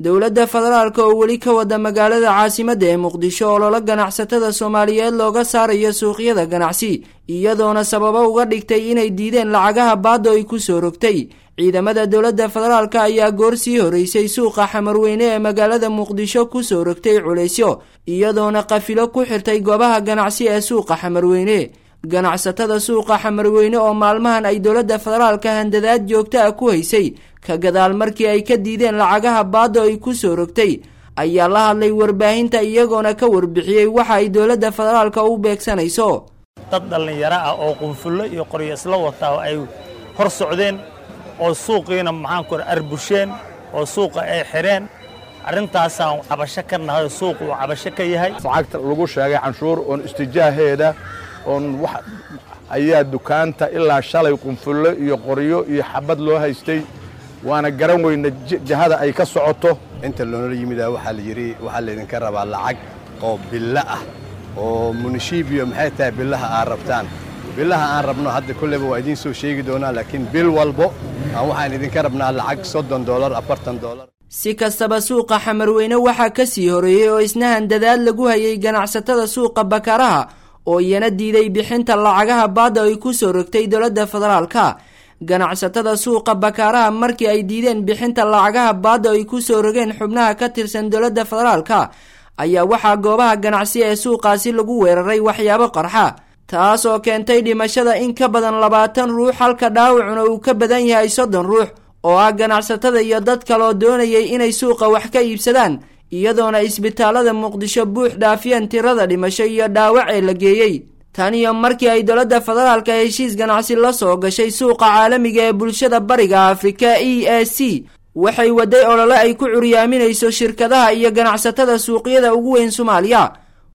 dowladda federaalka oo weli ka wada magaalada caasimadda ee muqdisho ololo ganacsatada soomaaliyeed looga saarayo suuqyada ganacsi iyadoona sababo uga dhigtay inay diideen lacagaha baaddo ay ku soo rogtay ciidamada dowladda federaalka ayaa goor sii horeysay suuqa xamarweyne ee magaalada muqdisho ku soo rogtay culaysyo iyadoona qafilo ku xirtay goobaha ganacsi ee suuqa xamarweyne ganacsatada suuqa xamarweyne oo maalmahan ay dowladda federaalka handadaad joogto ah ku haysay ka gadaal markii ay ka diideen lacagaha baaddo ay ku soo rogtay ayaa la hadlay warbaahinta iyagoona ka warbixiyey waxa ay dowladda federaalka u beegsanayso dad dhallinyaro ah oo qunfullo iyo qoryo isla wataa ay hor socdeen oo suuqiina maxaanku arbusheen oo suuqa ay xidheen arrintaasaan cabasho ka nahay suuqu uu cabasho ka yahay lacagta lagu sheegay canshuur oon istijaaheeda oon wax ayaa dukaanta ilaa shalay qunfullo iyo qoryo iyo xabad loo haystay waana garan weyna jihada ay ka socoto inta loonala yimidaa waxaa la yidhi waxaa laydinka rabaa lacag oo billo ah oo munishibiyo maxay tahay billaha aad rabtaan billaha aan rabno hadda kolleyba waa idiin soo sheegi doonaa laakiin bil walbo aan waxaan idinka rabnaa lacag soddon doolar afartan doolar si kastaba suuqa xamarweyne waxaa ka sii horeeyey oo isna handadaad lagu hayay ganacsatada suuqa bakaraha oo iyana diiday bixinta lacagaha baadda ay ku soo rogtay dowladda federaalka ganacsatada suuqa bakaaraha markii ay diideen bixinta lacagaha baadda ay ku soo rogeen xubnaha ka tirsan dowladda federaalka ayaa waxaa goobaha ganacsi ee suuqaasi lagu weeraray waxyaabo qarxa taas oo keentay dhimashada in ka badan labaatan ruux halka dhaawacuna uu ka badan yahay soddon ruux oo ah ganacsatada iyo dad kaleoo doonayay inay suuqa wax ka iibsadaan iyadoona isbitaalada muqdisho buux dhaafiyeen tirada dhimasho iyo dhaawac ee la geeyey tan iyo markii ay dowladda federaalka heshiis ganacsi la soo gashay suuqa caalamiga ee bulshada bariga afrika e a c waxay waday olole ay ku curyaaminayso shirkadaha iyo ganacsatada suuqyada ugu weyn soomaaliya